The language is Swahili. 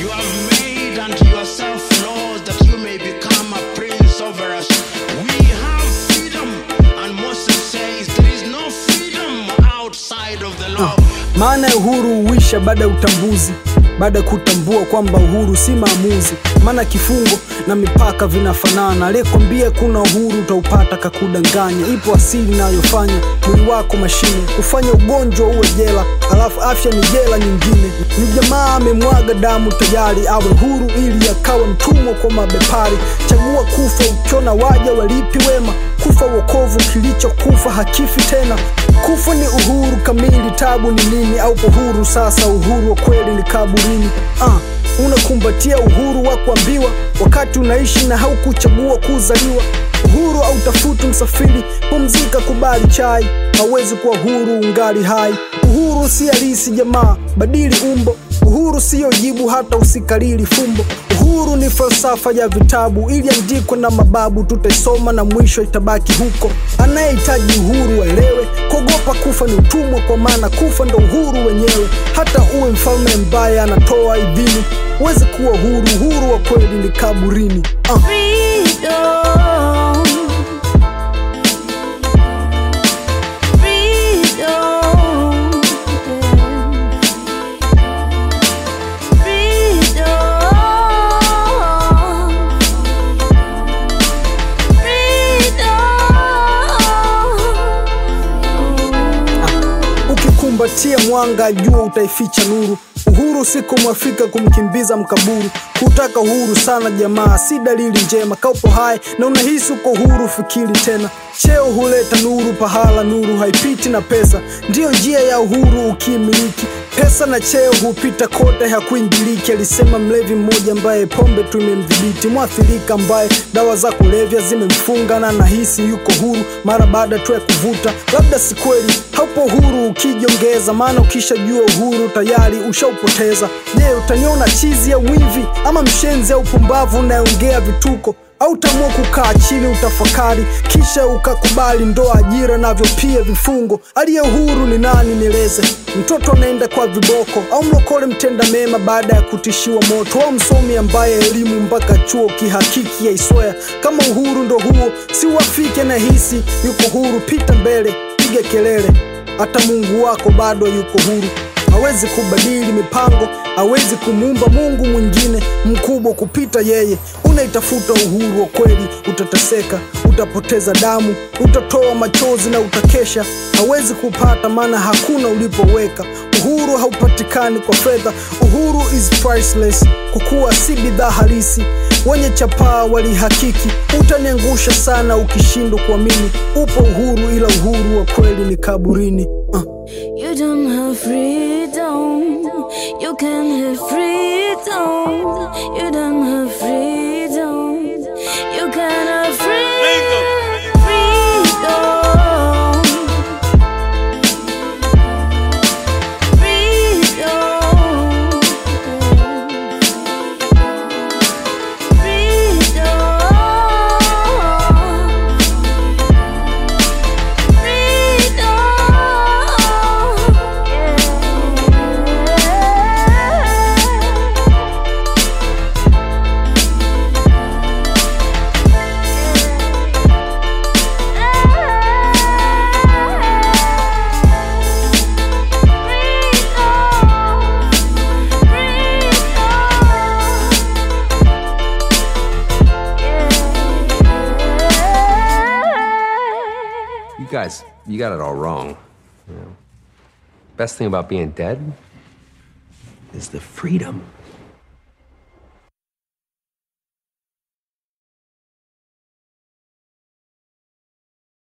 You have made unto yourself laws that you may become a prince over us. We have freedom, and Moses says there is no freedom outside of the law. Maana ya uhuru huisha baada ya utambuzi, baada ya kutambua kwamba uhuru si maamuzi. Maana kifungo na mipaka vinafanana. Aliyekwambia kuna uhuru utaupata kakudanganya. Ipo asili inayofanya mwili wako mashine, kufanya ugonjwa uwe jela, alafu afya ni jela nyingine. Ni jamaa amemwaga damu tayari awe huru, ili akawe mtumwa kwa mabepari. Chagua kufa ukiona waja walipi wema, kufa wokovu, kilichokufa hakifi tena. Kufa ni uhuru kamili, tabu ni nini? Aupo huru sasa, uhuru wa kweli ni kaburini. Ah, unakumbatia uhuru wa kuambiwa wakati unaishi na haukuchagua kuzaliwa. Uhuru au tafuti msafiri, pumzika, kubali chai. Hawezi kuwa huru ungali hai. Uhuru si halisi jamaa, badili umbo. Uhuru siyo jibu hata usikalili fumbo. Uhuru ni falsafa ya vitabu iliandikwa na mababu, tutaisoma na mwisho itabaki huko. Anayehitaji uhuru aelewe, kuogopa kufa ni utumwa, kwa maana kufa ndo uhuru wenyewe. Hata uwe mfalme mbaya anatoa idhini, huwezi kuwa huru. Uhuru wa kweli ni kaburini. Ah. Freedom. Freedom. Freedom. Freedom. Ukikumbatia mwanga jua utaificha nuru. Uhuru si kumwafika kumkimbiza mkaburu. Kutaka uhuru sana jamaa, si dalili njema. Kaupo hai na unahisi uko huru, fikiri tena. Cheo huleta nuru pahala, nuru haipiti na pesa. Ndiyo njia ya uhuru ukimiliki. Pesa na cheo hupita kote, hakuingiliki, alisema mlevi mmoja ambaye pombe tu imemdhibiti. Mwathirika ambaye dawa za kulevya zimemfunga na nahisi yuko huru mara baada tu ya kuvuta. Labda si kweli, haupo huru ukijiongeza, maana ukishajua uhuru tayari ushaupoteza. Je, utaniona chizi au mwivi ama mshenzi au pumbavu unayeongea vituko au utaamua kukaa chini utafakari, kisha ukakubali ndoa, ajira navyo pia vifungo. Aliye huru ni nani? Nieleze. Mtoto anaenda kwa viboko au mlokole mtenda mema baada ya kutishiwa moto, au msomi ambaye elimu mpaka chuo kihakiki yaiswea? Kama uhuru ndo huo, si uafike na hisi yuko huru, pita mbele, piga kelele, hata Mungu wako bado yuko huru hawezi kubadili mipango, hawezi kumuumba Mungu mwingine mkubwa kupita yeye. Unaitafuta uhuru wa kweli, utateseka, utapoteza damu, utatoa machozi na utakesha. Hawezi kupata, maana hakuna ulipoweka. Uhuru haupatikani kwa fedha, uhuru is priceless, kwa kuwa si bidhaa halisi. Wenye chapaa walihakiki, utaniangusha sana ukishindwa kuamini. Upo uhuru, ila uhuru wa kweli ni kaburini. uh. You don't have freedom. You can have freedom. You don't have freedom. You can have freedom. Freedom. Freedom. You guys, you got it all wrong. You know? Best thing about being dead is the freedom.